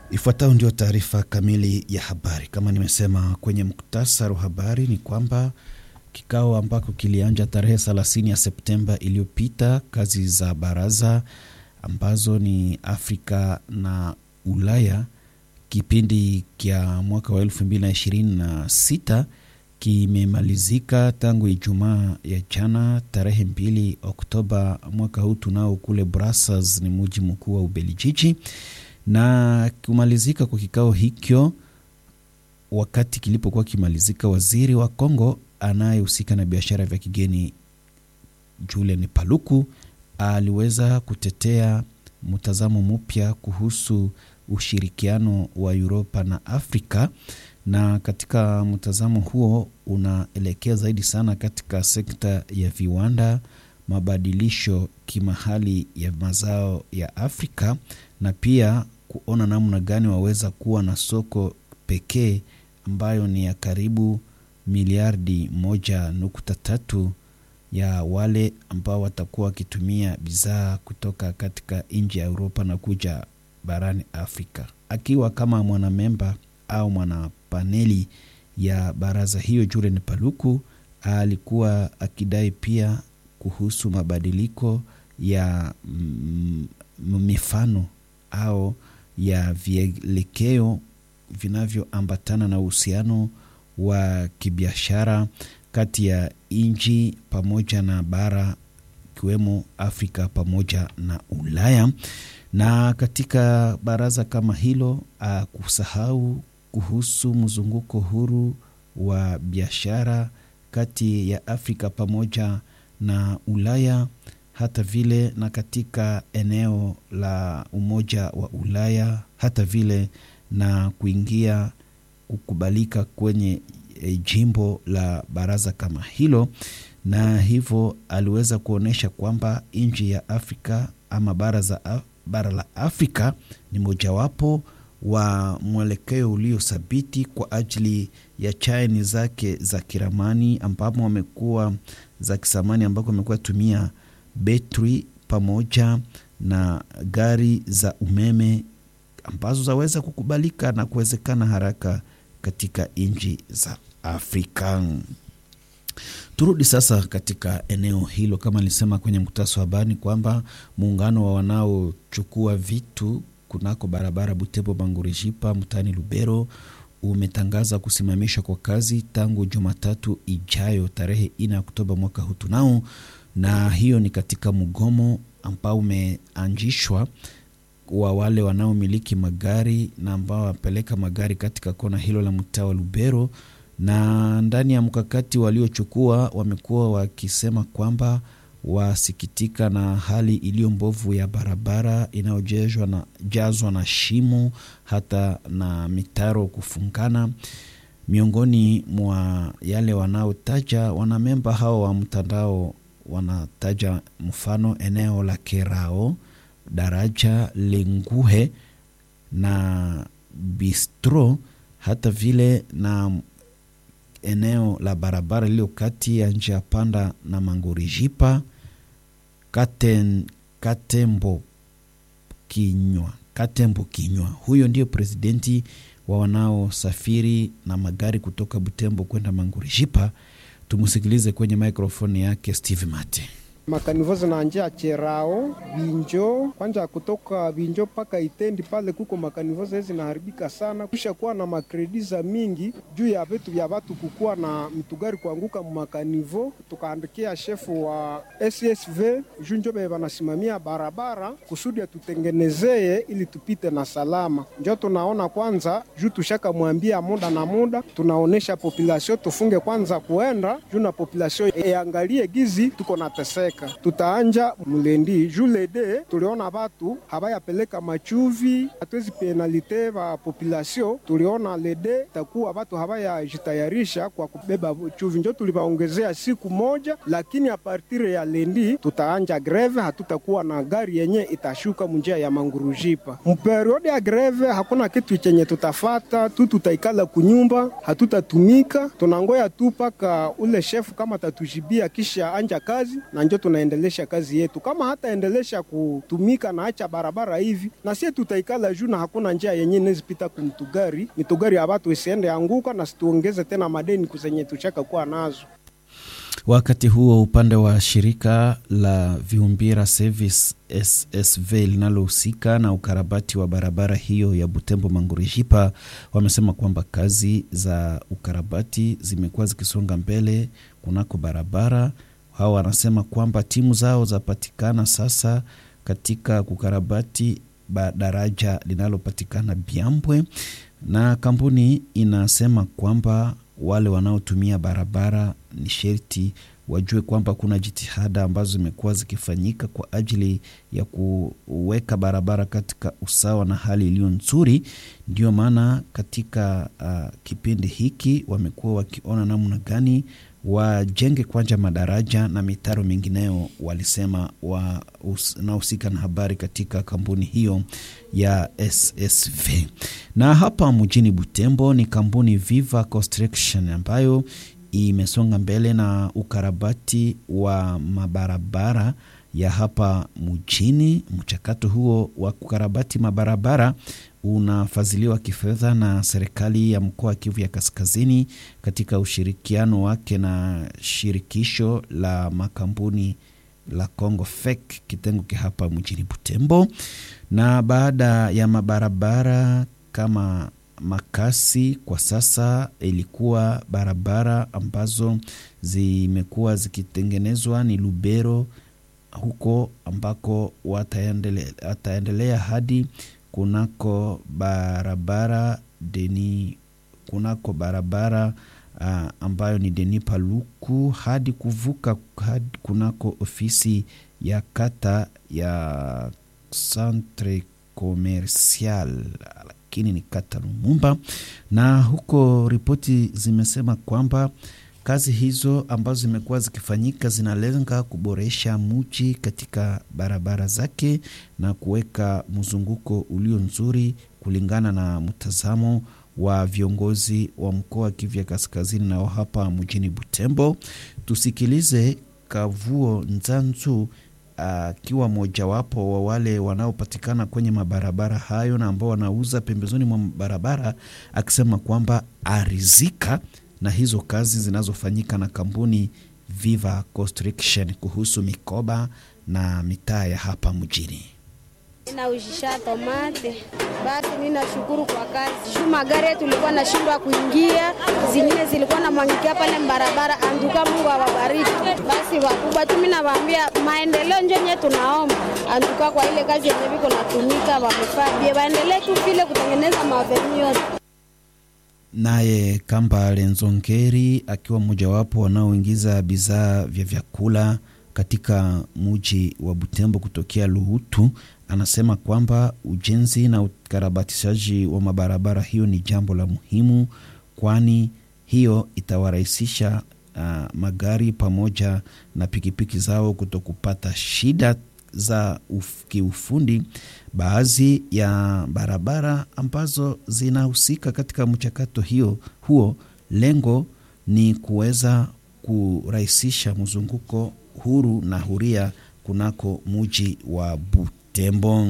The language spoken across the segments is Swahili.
Ifuatayo ndio taarifa kamili ya habari. Kama nimesema kwenye muktasari wa habari, ni kwamba kikao ambako kilianja tarehe 30 ya Septemba iliyopita, kazi za baraza ambazo ni Afrika na Ulaya kipindi kya mwaka wa 2026 kimemalizika tangu Ijumaa ya jana tarehe 2 Oktoba mwaka huu tunao kule Brussels, ni mji mkuu wa Ubelgiji na kumalizika kwa kikao hicho, wakati kilipokuwa kimalizika, waziri wa Kongo anayehusika na biashara vya kigeni Julien Paluku aliweza kutetea mtazamo mpya kuhusu ushirikiano wa Uropa na Afrika, na katika mtazamo huo unaelekea zaidi sana katika sekta ya viwanda, mabadilisho kimahali ya mazao ya Afrika na pia kuona namna gani waweza kuwa na soko pekee ambayo ni ya karibu miliardi moja nukta tatu ya wale ambao watakuwa wakitumia bidhaa kutoka katika nchi ya Uropa na kuja barani Afrika. Akiwa kama mwanamemba au mwanapaneli ya baraza hiyo, Julien Paluku alikuwa akidai pia kuhusu mabadiliko ya mm, mifano au ya vielekeo vinavyoambatana na uhusiano wa kibiashara kati ya nchi pamoja na bara ikiwemo Afrika pamoja na Ulaya. Na katika baraza kama hilo kusahau kuhusu mzunguko huru wa biashara kati ya Afrika pamoja na Ulaya hata vile na katika eneo la Umoja wa Ulaya, hata vile na kuingia kukubalika kwenye e, jimbo la baraza kama hilo, na hivyo aliweza kuonyesha kwamba nchi ya Afrika ama bara, za, bara la Afrika ni mojawapo wa mwelekeo uliothabiti kwa ajili ya chaini zake za kiramani ambamo wamekuwa za kisamani ambako wamekuwa tumia betri pamoja na gari za umeme ambazo zaweza kukubalika na kuwezekana haraka katika nchi za Afrika. Turudi sasa katika eneo hilo, kama nilisema kwenye mkutasa wa habari kwamba muungano wa wanaochukua vitu kunako barabara Butembo Bangurijipa mtaani Lubero umetangaza kusimamishwa kwa kazi tangu Jumatatu ijayo tarehe 4 Oktoba mwaka huu tunao na hiyo ni katika mgomo ambao umeanzishwa wa wale wanaomiliki magari na ambao wapeleka magari katika kona hilo la mtaa wa Lubero. Na ndani ya mkakati waliochukua wamekuwa wakisema kwamba wasikitika na hali iliyo mbovu ya barabara inayojazwa na, jazwa na shimo hata na mitaro kufungana miongoni mwa yale wanaotaja wanamemba hao wa mtandao wanataja mfano eneo la Kerao, daraja Lenguhe na Bistro, hata vile na eneo la barabara iliyo kati ya njia panda na Mangorijipa, Katen, Katembo Kinywa, Katembo Kinywa. Huyo ndio presidenti wa wanaosafiri na magari kutoka Butembo kwenda Mangorijipa. Tumusikilize kwenye mikrofoni yake Steve Mate. Makanivo zinaanjia Cherao Vinjo, kwanja kutoka Vinjo mpaka Itendi pale kuko makanivo zee zinaharibika sana, kisha kuwa na makrediza mingi juu ya vitu vya watu kukuwa na mtugari kuanguka mumakanivo. Tukaandikia shefu wa SSV juu njo be wanasimamia barabara kusudi atutengenezeye ili tupite na salama. Njo tunaona kwanza juu tushaka mwambia muda na muda, tunaonesha populasio tufunge kwanza kuenda juu na populasio eangalie gizi tuko na teseka tutaanja mlendi julede tuliona batu habayapeleka machuvi, hatuwezi penalite ba population. Tuliona lede takuwa batu habayajitayarisha kwa kubeba chuvi, njo tulibaongezea siku moja, lakini a partire ya lendi tutaanja greve, hatutakuwa na gari yenye itashuka munjia ya Mangurujipa. Mperiode ya greve hakuna kitu chenye tutafata tu, tutaikala kunyumba, hatutatumika, tunangoya tu paka ule shefu kama tatujibia kisha anja kazi na njo tunaendelesha kazi yetu. Kama hataendelesha kutumika na acha barabara hivi, na sie tutaikala juu, na hakuna njia yenye nezipita kumtugari mitugari ya watu isiende anguka, na situongeze tena madeni kuzenye tuchaka kuwa nazo. Wakati huo upande wa shirika la Viumbira Service SSV linalohusika na ukarabati wa barabara hiyo ya Butembo Mangurishipa wamesema kwamba kazi za ukarabati zimekuwa zikisonga mbele kunako barabara. Hao wanasema kwamba timu zao zapatikana sasa katika kukarabati daraja linalopatikana Byambwe, na kampuni inasema kwamba wale wanaotumia barabara ni sherti wajue kwamba kuna jitihada ambazo zimekuwa zikifanyika kwa ajili ya kuweka barabara katika usawa na hali iliyo nzuri. Ndio maana katika uh, kipindi hiki wamekuwa wakiona namna gani wajenge kwanja madaraja na mitaro mingineyo, walisema wanaohusika na habari katika kampuni hiyo ya SSV. Na hapa mjini Butembo ni kampuni Viva Construction ambayo imesonga mbele na ukarabati wa mabarabara ya hapa mjini. Mchakato huo wa kukarabati mabarabara unafadhiliwa kifedha na serikali ya mkoa wa Kivu ya Kaskazini katika ushirikiano wake na shirikisho la makampuni la Congo FEC kitengo ki hapa mjini Butembo. Na baada ya mabarabara kama makasi kwa sasa ilikuwa barabara ambazo zimekuwa zikitengenezwa ni Lubero huko ambako wataendelea hadi kunako barabara deni kunako barabara uh, ambayo ni Deni Paluku hadi kuvuka hadi kunako ofisi ya kata ya Centre Commercial lakini ni kata Lumumba, na huko ripoti zimesema kwamba kazi hizo ambazo zimekuwa zikifanyika zinalenga kuboresha mji katika barabara zake na kuweka mzunguko ulio nzuri kulingana na mtazamo wa viongozi wa mkoa wa Kivu ya Kaskazini nao hapa mjini Butembo. Tusikilize Kavuo Nzanzu akiwa uh, mojawapo wa wale wanaopatikana kwenye mabarabara hayo na ambao wanauza pembezoni mwa barabara, akisema kwamba arizika na hizo kazi zinazofanyika na kampuni Viva Construction kuhusu mikoba na mitaa ya hapa mjini. Inaujisha tomate basi, ninashukuru kwa kazi juu magari yetu ilikuwa nashindwa kuingia, zingine zilikuwa na mwangikia pale barabara. Anduka, Mungu awabariki. Basi wakubwa tu, mimi nawaambia maendeleo njenye tunaomba anduka kwa ile kazi yenye viko natumika, wamefaa bie waendelee tu vile kutengeneza maveni yote. Naye Kamba Lenzongeri akiwa mmojawapo wanaoingiza bidhaa vya vyakula katika muji wa Butembo kutokea Luhutu anasema kwamba ujenzi na ukarabatishaji wa mabarabara hiyo ni jambo la muhimu, kwani hiyo itawarahisisha uh, magari pamoja na pikipiki zao kutokupata shida za uf, kiufundi. Baadhi ya barabara ambazo zinahusika katika mchakato hiyo huo, lengo ni kuweza kurahisisha mzunguko huru na huria kunako muji wa Butembo.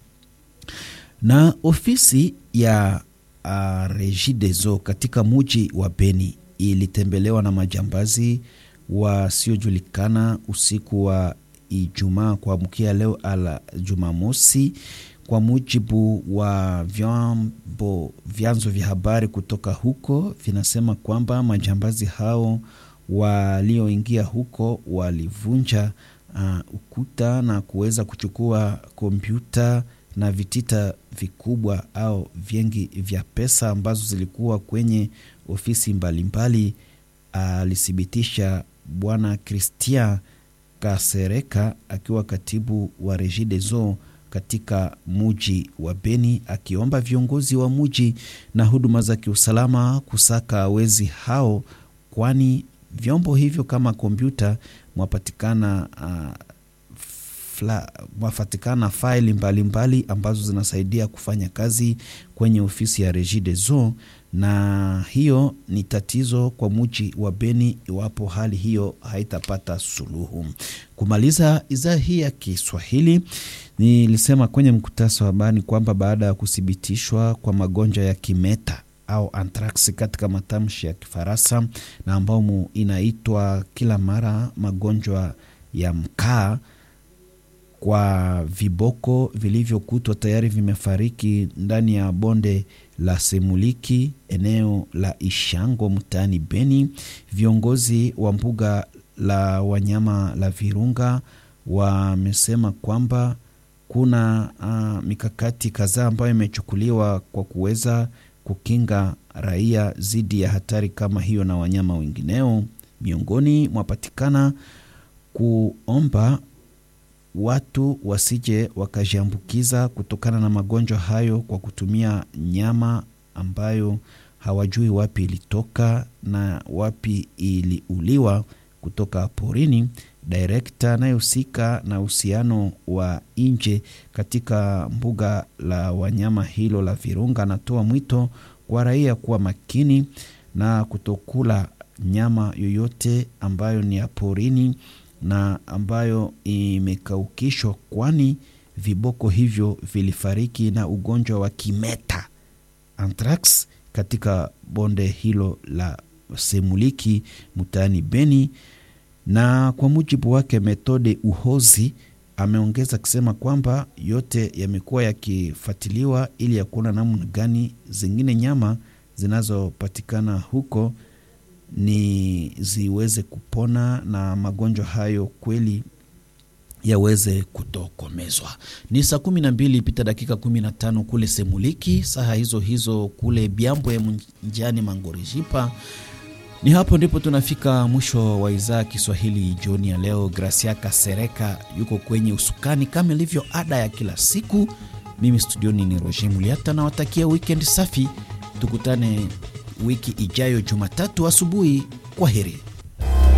Na ofisi ya uh, Regideso katika muji wa Beni ilitembelewa na majambazi wasiojulikana usiku wa Ijumaa kuamkia leo ala Jumamosi. Kwa mujibu wa vyombo vyanzo vya habari kutoka huko vinasema kwamba majambazi hao walioingia huko walivunja uh, ukuta na kuweza kuchukua kompyuta na vitita vikubwa au vingi vya pesa ambazo zilikuwa kwenye ofisi mbalimbali, alithibitisha uh, Bwana Christian Kasereka akiwa katibu wa Regideso katika muji wa Beni, akiomba viongozi wa muji na huduma za kiusalama kusaka wezi hao, kwani vyombo hivyo kama kompyuta mwapatikana uh, mwafatikana faili mbalimbali ambazo zinasaidia kufanya kazi kwenye ofisi ya Regideso, na hiyo ni tatizo kwa muji wa Beni iwapo hali hiyo haitapata suluhu. Kumaliza idhaa hii ya Kiswahili, nilisema kwenye mkutasa wa habari kwamba baada ya kuthibitishwa kwa magonjwa ya kimeta au anthrax katika matamshi ya Kifaransa na ambao inaitwa kila mara magonjwa ya mkaa kwa viboko vilivyokutwa tayari vimefariki ndani ya bonde la Semuliki eneo la Ishango mtaani Beni. Viongozi wa mbuga la wanyama la Virunga wamesema kwamba kuna uh, mikakati kadhaa ambayo imechukuliwa kwa kuweza kukinga raia dhidi ya hatari kama hiyo na wanyama wengineo. Miongoni mwapatikana kuomba watu wasije wakajiambukiza kutokana na magonjwa hayo kwa kutumia nyama ambayo hawajui wapi ilitoka na wapi iliuliwa kutoka porini. Direkta anayehusika na uhusiano wa nje katika mbuga la wanyama hilo la Virunga anatoa mwito kwa raia kuwa makini na kutokula nyama yoyote ambayo ni ya porini na ambayo imekaukishwa, kwani viboko hivyo vilifariki na ugonjwa wa kimeta anthrax katika bonde hilo la Semuliki mtaani Beni. Na kwa mujibu wake Methode Uhozi ameongeza kusema kwamba yote yamekuwa yakifuatiliwa ili ya kuona namna gani zingine nyama zinazopatikana huko ni ziweze kupona na magonjwa hayo kweli yaweze kutokomezwa. Ni saa kumi na mbili pita dakika kumi na tano kule Semuliki, saa hizo hizo kule Byambwe mjani Mangorijipa. Ni hapo ndipo tunafika mwisho wa idhaa Kiswahili jioni ya leo. Gracia Kasereka yuko kwenye usukani kama ilivyo ada ya kila siku. Mimi studioni ni Roger Muliata, nawatakia weekend safi. Tukutane wiki ijayo Jumatatu asubuhi. Kwa heri.